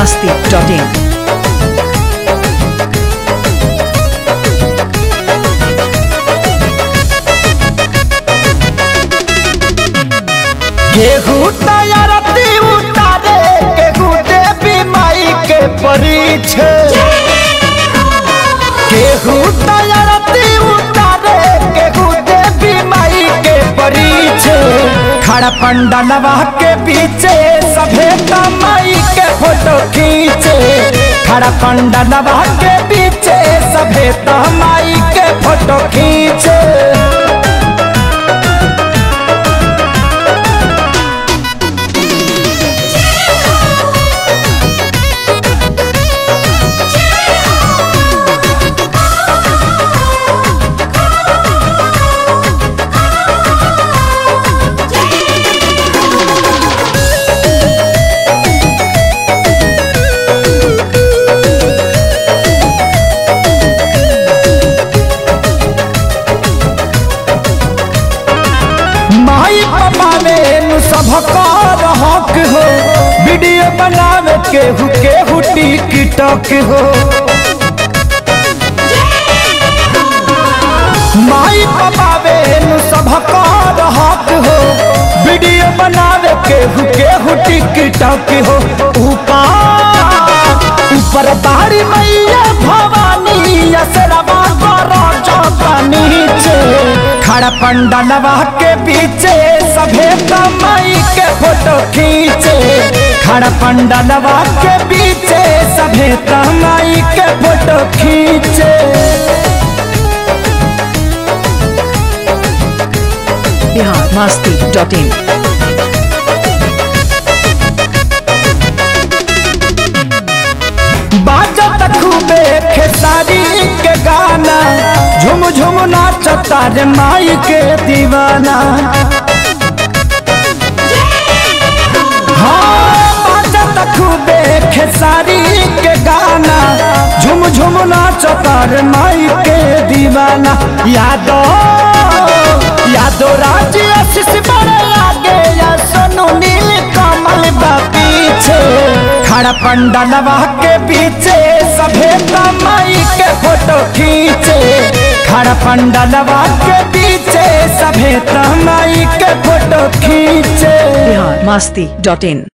masti.in. गेहूं तैयारती उतारे गेहूं देवी माई के परीछे गेहूं तैयारती उतारे गेहूं देवी माई के परीछे खड़ा पंडलवा के पीछे सभे माई के फोटो खींचे खड़ा पंडलवा के पीछे सभे माई के फोटो खींचे माई पपावे नु सबका हक हो वीडियो बनावे केहू केहू टिकटॉक हो माई पपावे नु सबका हक हो वीडियो बनावे केहू केहू टिकटॉक हो ऊपर ऊपर बारी मैया भवानी असरवा करो चौका नीचे खड़ा पंडलवा के पीछे सभे माई के फोटो खींचे खड़ा पंडलवा के पीछे सभे माई के फोटो खींचे Bihar masti.in. बाजत खूबे खेसारी के गाना झुम झुम नाचता रे माई के दीवाना हाँ बाजत खूबे खेसारी के गाना झुम झुम नाचता रे माई के दीवाना यादो यादो राज आशीष बड़े आगे या सोनू नील कमल बा पीछे खड़ा पंडलवा के पीछे सभे माई के फोटो खींचे खड़ा पंडलवा के पीछे सभे माई के फोटो खींचे Bihar masti.in.